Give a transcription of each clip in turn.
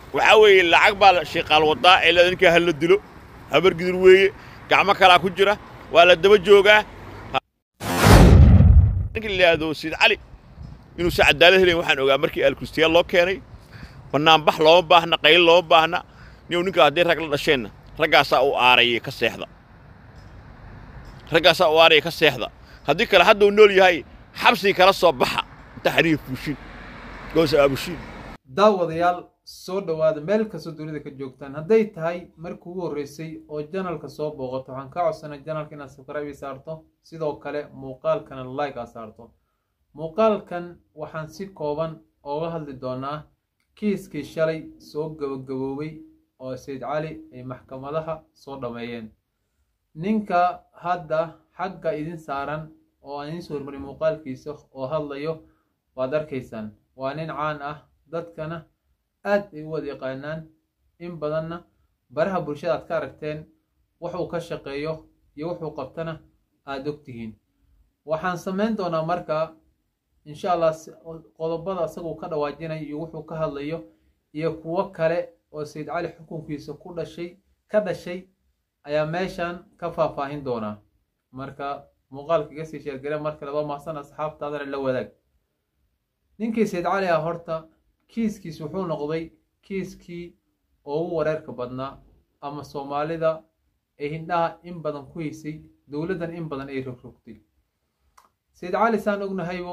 waxaa weeye lacag baa shiiqaal wadaa ee leeda ninkaa ha la dilo habargidur weeye gacmo kalaa ku jira waa la daba joogaa ninka la yidhaahdo sayid cali inuusan cadaalad helayn waxaan ogaa markii alkristiyaal loo keenay bannaanbax looma baahna qayl looma baahna niyow ninkaa haddii rag la dhasheenna raggaasaa u aarayay ka seexda raggaasaa u aaraya ka seexda haddii kale hadduu nool yahay xabsii kala soo baxa inta xariif bushin goos aabushin daawadayaal soo dhowaada meel kastoo dunida ka joogtaan hadday tahay markii ugu horreysay oo janalka soo booqato waxaan kaa codsanay janalka inaad sabscribe saarto sidoo kale muuqaalkana like aa saarto muuqaalkan waxaan si kooban ooga hadli doonaa kiiskii shalay soo gabagaboobay oo sayid cali ay maxkamadaha soo dhammeeyeen ninka hadda xagga idin saaran oo aan idiin soo hormarin muuqaalkiisa oo hadlayo waad arkaysaan waa nin caan ah dadkana aad ay u wada yaqaanaan in badanna baraha bulshada aad ka aragteen wuxuu ka shaqeeyo iyo wuxuu qabtana aada ogtihiin waxaan samayn doonaa markaa insha allah qodobada isaguu ka dhawaajinayo iyo wuxuu ka hadlayo iyo kuwo kale oo sayid cali xukunkiisa ku dhashay ka dhashay ayaa meeshan ka faahfaahin doonaa marka muuqaalka iga sii sheergare marka laba mahsan asxaabtaadana la wadaag ninkii sayid cali ah horta kiiskiis wuxuu noqday kiiskii ugu wareerka badnaa ama soomaalida ee hindhaha in badan ku haysay dowladdan in badan ay rogrogtay sayid cali saan ognahaybo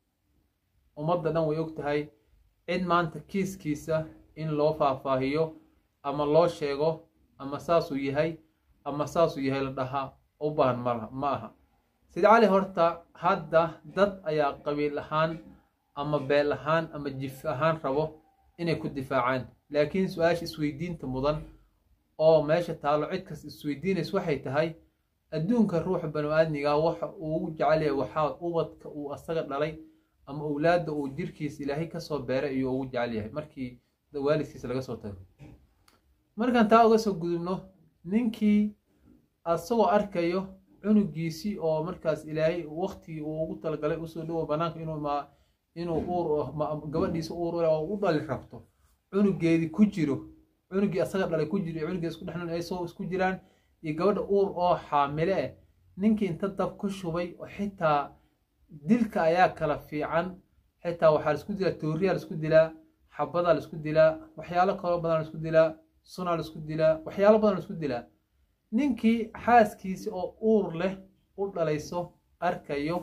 ummadda dhan way og tahay cid maanta kiiskiisa in loo faahfaahiyo ama loo sheego ama saasuu yahay ama saasuu yahay la dhahaa u baahan malaha ma aha sayid cali horta hadda dad ayaa qabiil ahaan ama beel ahaan ama jif ahaan rabo inay ku difaacaan laakiin su-aasha isweydiinta mudan oo meesha taallo cid kas isweydiinays waxay tahay adduunka ruuxa banu-aadmiga waxa uu ugu jecelyahay waxaa ubadka uu asaga dhalay ama owlaadda uu jirkiisa ilaahay kasoo beeray ayuu ugu jecel yahay markii waalidkiisa laga soo tago markaan taa uga soo gudubno ninkii asagoo arkayo cunugiisii oo markaas ilaahay waktigii uu ugu talagalay usoo dhowo banaanka inuu ma inuu uur gabadhiisa uur oo u dhali rabto cunugeedii ku jiro cunugii asaga dhalay ku jiro iyo cunugii isku dhexnool ay soo isku jiraan iyo gabadha uur oo xaamile ah ninkii inta dab ku shubay oo xitaa dilka ayaa kala fiican xitaa waxaa laisku dilaa tooriyaa laisku dilaa xabadaa laisku dilaa waxyaalo kaloo badan laisku dilaa sunaa laisku dilaa waxyaalo badan laisku dilaa ninkii xaaskiisi oo uur leh u dhalayso arkayo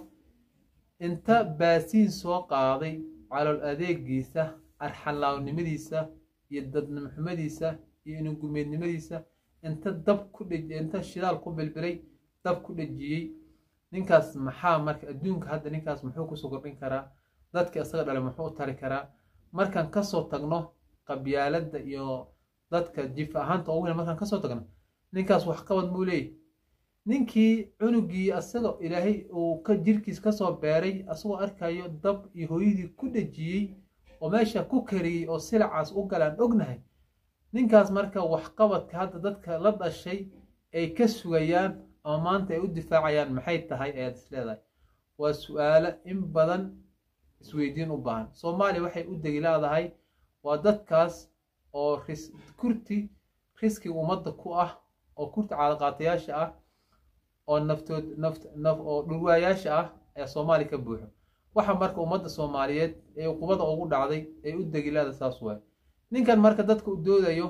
inta baasiin soo qaaday calool adeegiisa arxanlaawnimadiisa iyo dadnimxumadiisa iyo inugumeednimadiisa inta dab ku dheji inta shidaal ku bilbilay dab ku dhejiyey ninkaas maxaa marka adduunka hadda ninkaas muxuu kusoo kordhin karaa dadka isaga dhalay muxuu u tari karaa markaan kasoo tagno qabyaaladda iyo dadka jif ahaanta ugu markaan kasoo tagno ninkaas waxqabad muu leeyahy ninkii cunugii asaga ilaahay uu ka jirkiis kasoo beeray asagoo arkayo dab iyo hooyadii ku dhejiyey oo meesha ku kariyey oo silacaas u galaan ognahay ninkaas marka waxqabadka hadda dadka la dhashay ay ka sugayaan ama maanta ay u difaacayaan maxay tahay ayaad is leedahay waa su-aalo in badan isweydiin u baahan soomaaliya waxay u degi leedahay waa dadkaas oo kurti riskiga ummadda ku ah oo kurti caadaqaatayaasha ah oo naftood naf oo dhurwaayaasha ah ayaa soomaaliya ka buuxo waxa marka ummadda soomaaliyeed ee uqubada ugu dhacday ay u degilaada saas waay ninkan marka dadka u doodayo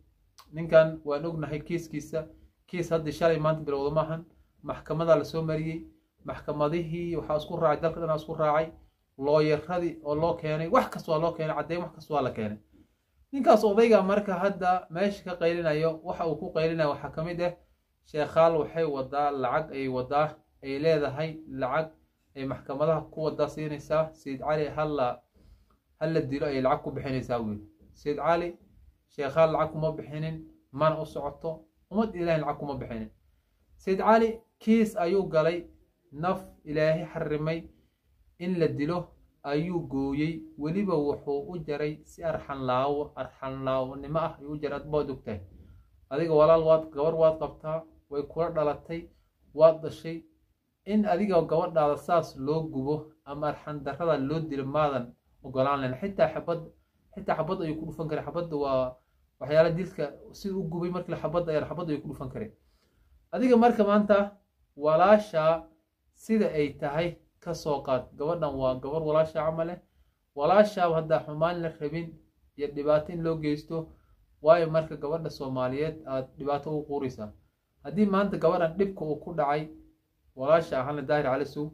ninkan waan ognahay kiiskiisa kiis haddii shalay maanta bilowda maahan maxkamadaa lasoo mariyey maxkamadihii waxaa isku raacay dalka dhanaa isku raacay looyaradii oo loo keenay wax kasta waa loo keenay caddeyn wax kasta waa la keenay ninkaas odayga marka hadda meesha ka qaylinayo waxa uu ku qaylinayo waxaa ka mid ah sheekhaal waxay wadaa lacag ay wadaa ay leedahay lacag ay maxkamadaha ku wadaa siinaysaa sayid cali halla hala dilo ayay lacag ku bixinaysaa wiil sayid cali sheekhaal lacag kuma bixinin mana u socoto ummad ilaahay lacag kuma bixinin sayid cali kiis ayuu galay naf ilaahay xarimay in la dilo ayuu gooyey weliba wuxuu u jaray si arxanlaawo arxanlaawnimo ah ayuu u jaray adbaad ogtahay adiga walaal waad gabar waad qabtaa way kula dhalatay waad dhashay in adiga gabadhaada saas loo gubo ama arxandarrada loo dilo maadan ogolaan lahayn xitaa xabad xitaa xabad ayuu ku dhufan karay xabadda waa waxyaala dilka sida u gubay markii xabadda ayaa xabadda ayuu ku dhufan karay adiga marka maanta walaashaa sida ay tahay ka soo qaad gabadhan waa gabar walaasha camale walaashaaba haddaa xumaan la rabin iyo dhibaato in loo geysto waayo marka gabadha soomaaliyeed aad dhibaato ugu quuraysaa haddii maanta gabadhan dhibka uu ku dhacay walaasha ahaan la daahir calisow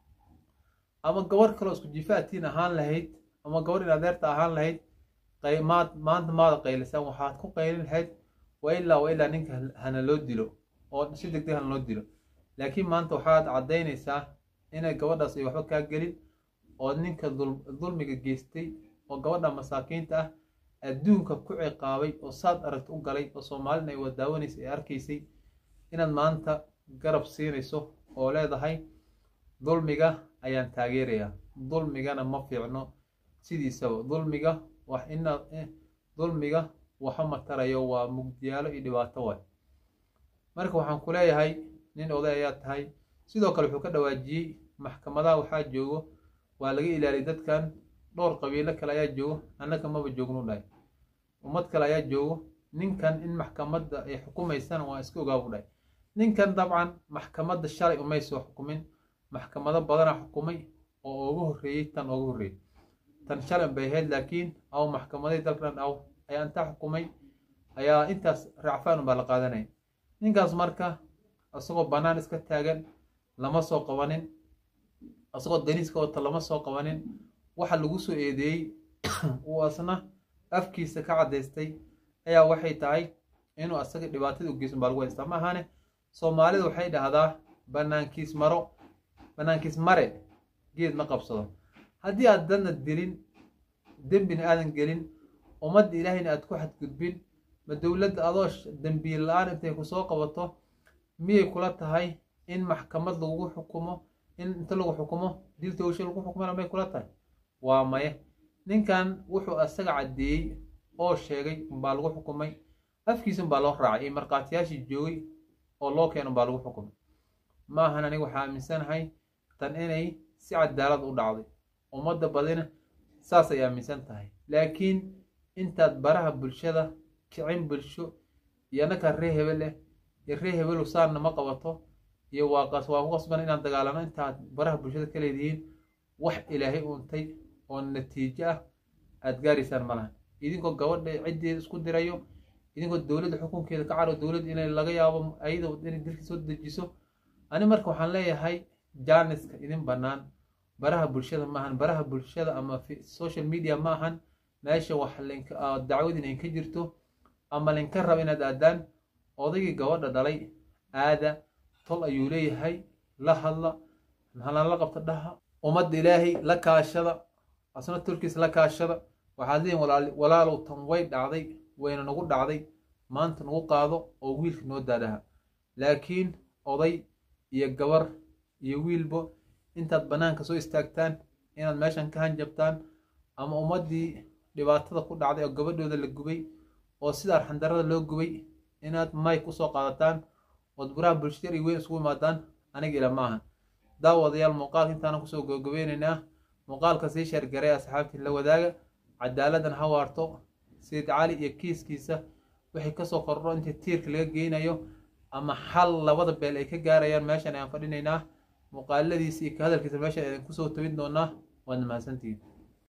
ama gabar kaloo isku jifaatiin ahaan lahayd ama gabar in adeerta ahaan lahayd maad maanta maada qaylisaan waxaad ku qaylin lahayd waa ilaa waa ilaa ninka hana loo dilo oo si degdeg hana loo dilo laakiin maanta waxaad caddaynaysaa inay gabadhaas ay waxba kaa gelin oo ninka dulmiga geystay oo gabadha masaakiinta ah adduunka ku ciqaabay oo saad aragta u galay oo soomaalina ay wadaawanaysa ay arkaysay inaad maanta garab siinayso oo leedahay dulmiga ayaan taageerayaa dulmigana ma fiicno sidiisaba dulmiga wax ina dulmiga waxa matarayo waa mugdiyaalo iyo dhibaato waay marka waxaan ku leeyahay nin oday ayaa tahay sidoo kale wuxuu ka dhawaajiyey maxkamadaha waxaa joogo waa laga ilaaliyay dadkan dhowr qabiilo kale ayaa joogo annaka maba joognu dhahay ummad kale ayaa joogo ninkan in maxkamadda ay xukumaysana waa iska ogaabu dhahay ninkan dabcan maxkamadda shalay umay soo xukumin maxkamado badana xukumay oo ugu horreeyey tan ugu horreeyey tan shalay bay ahayd laakiin aw maxkamadii dalkan aw ayaa intaa xukumay ayaa intaas racfaan baa la qaadanaya ninkaas marka isagoo bannaan iska taagan lama soo qabanin isagoo daniiska wata lama soo qabanin waxa lagu soo eedeeyey uu asna afkiisa ka caddaystay ayaa waxay tahay inuu asaga dhibaatada u geysan baa lagu haystaa ma ahane soomaalida waxay dhahdaa banaankiis maro banaankiis mare geed ma qabsado haddii aad dadna dilin dembina aadan gelin ummadda ilaahayna aad ku xadgudbin ma dowladda adoo dembiil la-aan intay kusoo qabato miyay kula tahay in maxkamad lagu xukumo in inta lagu xukumo dil towsho lagu xukumana may kula tahay waa maye ninkan wuxuu asaga caddeeyey oo sheegay umbaa lagu xukumay afkiisa umbaa loo raacay iyo markhaatiyaashii joogay oo loo keeno umbaa lagu xukumay ma ahan aniga waxaa aaminsanahay tan inay si cadaalad u dhacday ummadda badina saas ay aaminsan tahay laakiin intaad baraha bulshada kicin bulsho iyo annakaa ree hebel eh iyo ree hebelu saanna ma qabato iyo waa waa ku qasban inaan dagaalano intaad baraha bulshada ka leedihiin wax ilaahay uuntay oo natiijo ah aad gaaraysaan ma lahan idinkoo gabadha ciddeeda isku dirayo idinkoo dowladda xukunkeeda ka caro dowladda inay laga yaabo ayada inay dilka soo dejiso ani marka waxaan leeyahay jaaniska idin bannaan baraha bulshada ma ahan baraha bulshada ama social media ma ahan meesha wax dacwad inay ka jirto ama linka raba inaad aadaan odaygii gabadha dhalay aada tol ayuu leeyahay la hadla halan la qabta dhaha ummadda ilaahay la kaashada asna tolkiis la kaashada waxaad leeyihin walaalow tan way dhacday wayna nagu dhacday maanta nagu qaado oo wiilka noo daadhaha laakiin oday iyo gabar iyo wiilbo intaad bannaanka soo istaagtaan inaad meeshan ka hanjabtaan ama ummaddii dhibaatada ku dhacday oo gabadhooda la gubay oo sida arxandarada loo gubay inaad mayk usoo qaadataan ood buraha bulshada iyo weyn isugu imaadaan aniga ila maahan daawadayaal muuqaalka intaanan kusoo gabagabeynaynaa muuqaalka sii sheergaray asxaabtii la wadaaga cadaaladdan ha waarto sayid cali iyo kiiskiisa wixii kasoo kordho intii tiirka laga geynayo ama xal labada beel ay ka gaarayaan meeshan ayaan fadhinaynaa muuqaaladiisa iyo ka hadalkiisa meeshan ayaan kusoo tobin doonaa waad mahadsantihiin